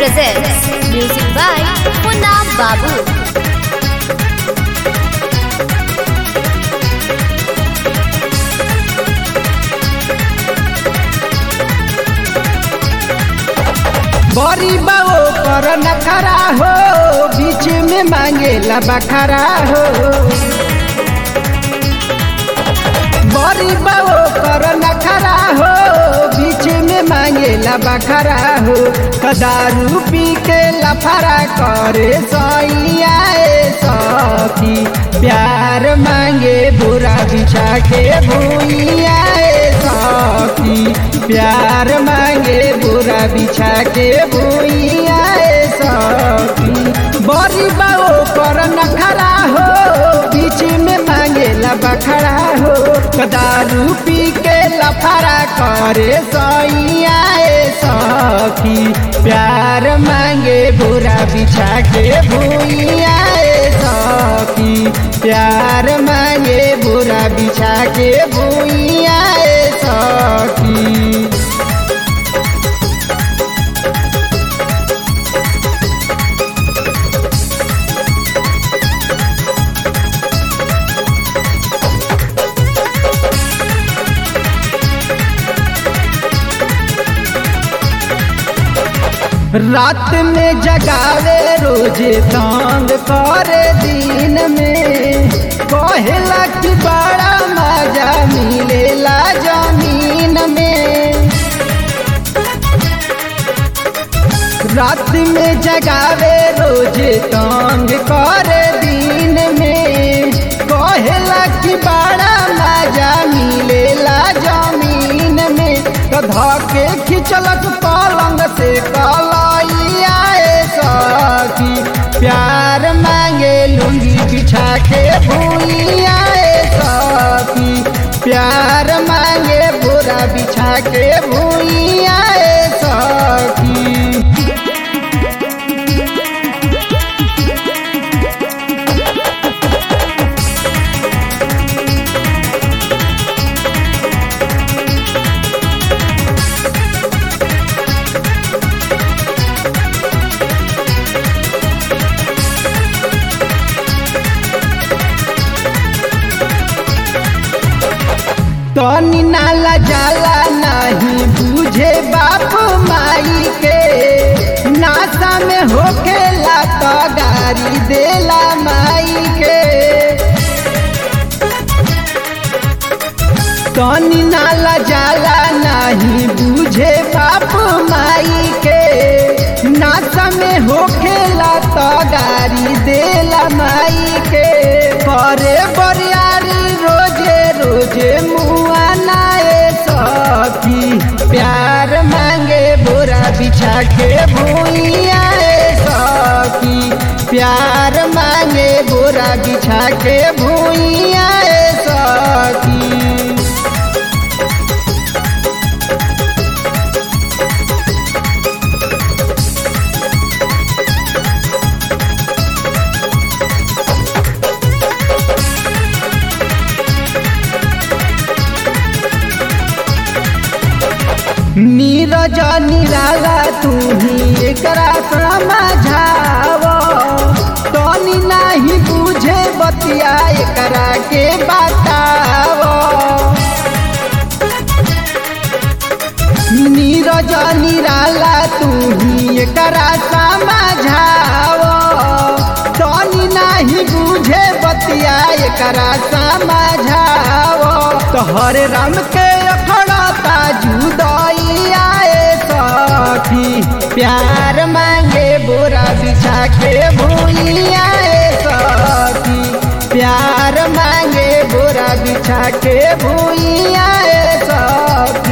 presents music by Munna Babu. बड़ी बाओ कर नखरा हो बीच में मांगेला बखरा हो बड़ी बाओ कर नखरा हो बीच में मांगेला बखरा हो कदारू पी के लफरा करे सैया सखी प्यार मांगे बुरा बिछा के भूइया सखी प्यार मांगे बुरा बिछा के भूइया सखी बड़ी बाओ कर नखरा हो बीच में मांगेला बखरा हो दारू पी के लफरा करे सैया सखी प्यार मांगे बुरा बिछा के भूइया सखी प्यार मांगे बुरा बिछा के भूइया सखी रात में जगावे रोजे तंग करे दिन में कहेला कि बड़ा मजा मिलेला जमीन में रात में जगावे रोजे तंग करे दिन में कहेला कि बड़ा मजा मिलेला जमीन में तो धके खिंचलक पलंग से कलैया सखी प्यार मांगे लुंगी बिछा के भूलिया सखी प्यार मांगे बुरा बिछा के भूलिया सखी तनी नाला जाला नहीं बुझे बाप माई के नासा में होखेला तो गारी देला माई के तनी नाला जाला नहीं बुझे बाप माई के नासा में होखेला तो गारी देला माई के करे बरियारी रोजे रोजे मुआ नाए सखी प्यार मांगे बुरा बिछा के भूइया सखी प्यार मांगे बुरा बिछा के भूइया सखी नीरज निराला तू ही एकरा समझाव तनी नहीं बुझे बतिया एकरा के बताव नीरज निराला तू ही एकरा समझाव तनी नहीं बुझे बतिया एकरा समझाव तो हरे राम के अखड़ता जुदाइया सखी प्यार मांगे बुरा बिछा के भूलिया सखी प्यार मांगे बुरा बिछा के भूलिया सखी